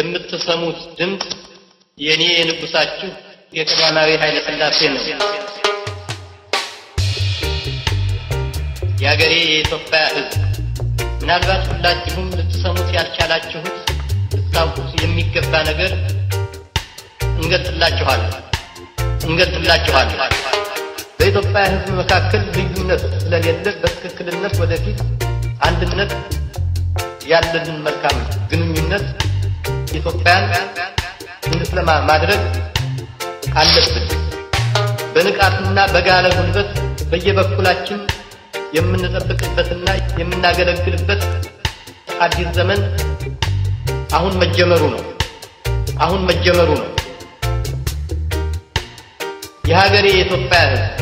የምትሰሙት ድምፅ የእኔ የንጉሳችሁ የቀዳማዊ ኃይለ ሥላሴ ነው። የአገሬ የኢትዮጵያ ሕዝብ ምናልባት ሁላችሁም ልትሰሙት ያልቻላችሁት ልታውቁት የሚገባ ነገር እንገልጽላችኋለን እንገልጽላችኋለን። በኢትዮጵያ ሕዝብ መካከል ልዩነት ስለሌለ በትክክልነት ወደፊት አንድነት ያለንን መልካም ግንኙነት ኢትዮጵያን እንድትለማ ማድረግ አለብን። በንቃትና በጋለ ጉልበት በየበኩላችን የምንጠብቅበትና የምናገለግልበት አዲስ ዘመን አሁን መጀመሩ ነው። አሁን መጀመሩ ነው። የሀገሬ የኢትዮጵያ ሕዝብ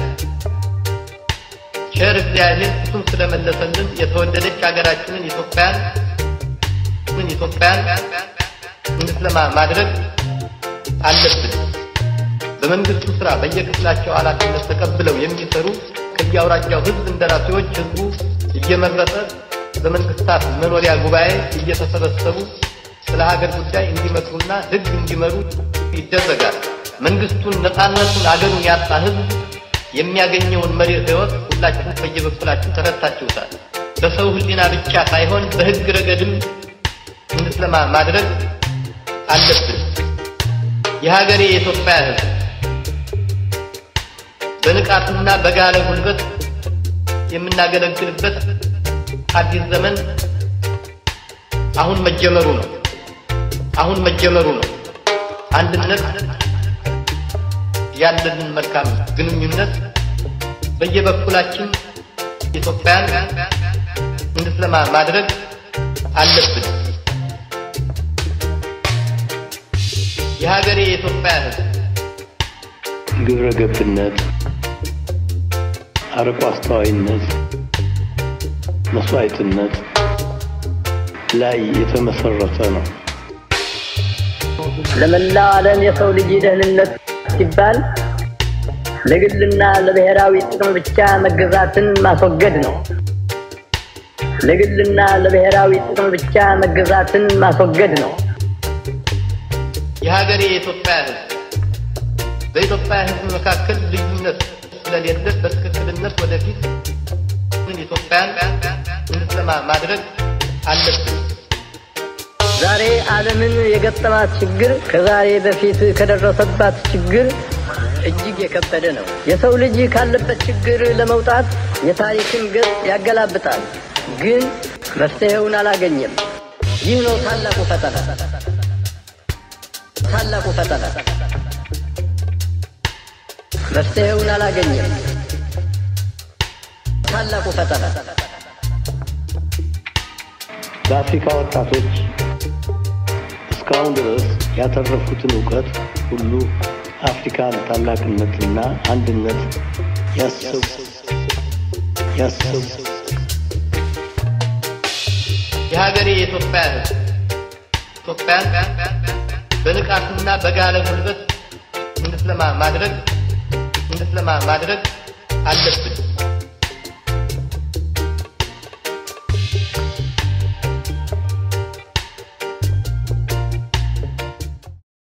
ቸር እግዚአብሔር ፊቱን ስለመለሰልን የተወደደች ሀገራችንን ኢትዮጵያን ኢትዮጵያን እንድትለማ ማድረግ አለብን። በመንግስቱ ስራ በየክፍላቸው ኃላፊነት ተቀብለው የሚሰሩ ከየአውራጃው ህዝብ እንደራሴዎች ህዝቡ እየመረጠ በመንግስታት መኖሪያ ጉባኤ እየተሰበሰቡ ስለ ሀገር ጉዳይ እንዲመክሩና ህግ እንዲመሩ ይደረጋል። መንግስቱን፣ ነፃነቱን፣ አገሩን ያጣ ህዝብ የሚያገኘውን መሪር ህይወት ሁላችሁም በየበኩላችሁ ተረድታችሁታል። በሰው ህሊና ብቻ ሳይሆን በህግ ረገድም እንድትለማ ማድረግ አለብን። የሀገሬ የኢትዮጵያ ህዝብ በንቃትና በጋለ ጉልበት የምናገለግልበት አዲስ ዘመን አሁን መጀመሩ ነው። አሁን መጀመሩ ነው። አንድነት ያለንን መልካም ግንኙነት በየበኩላችን ኢትዮጵያን እንድትለማ ማድረግ አለብን። የሀገሬ የኢትዮጵያ ህዝብ ግብረ ገብነት፣ አርቆ አስተዋይነት፣ መስዋዕትነት ላይ የተመሰረተ ነው። ለመላው ዓለም የሰው ልጅ ደህንነት ሲባል ለግልና ለብሔራዊ ጥቅም ብቻ መገዛትን ማስወገድ ነው። ለግልና ለብሔራዊ ጥቅም ብቻ መገዛትን ማስወገድ ነው። የሀገሬ የኢትዮጵያ ህዝብ በኢትዮጵያ ህዝብ መካከል ልዩነት ስለሌለ በትክክልነት ወደፊት ኢትዮጵያን እንድትለማ ማድረግ አለብን። ዛሬ ዓለምን የገጠማት ችግር ከዛሬ በፊት ከደረሰባት ችግር እጅግ የከበደ ነው። የሰው ልጅ ካለበት ችግር ለመውጣት የታሪክን ገጽ ያገላብጣል፣ ግን መፍትሄውን አላገኘም። ይህ ነው ታላቁ ፈተና። ታላቁ ፈተና መፍትሄውን አላገኘም። ታላቁ ፈተና በአፍሪካ ወጣቶች እስካሁን ድረስ ያተረፉትን እውቀት ሁሉ አፍሪካን ታላቅነትና አንድነት ያሰቡ ያሰቡ የሀገሬ የኢትዮጵያ ህዝብ ኢትዮጵያን በንቃትና በጋለ ጉልበት እንድትለማ ማድረግ እንድትለማ ማድረግ አለብን።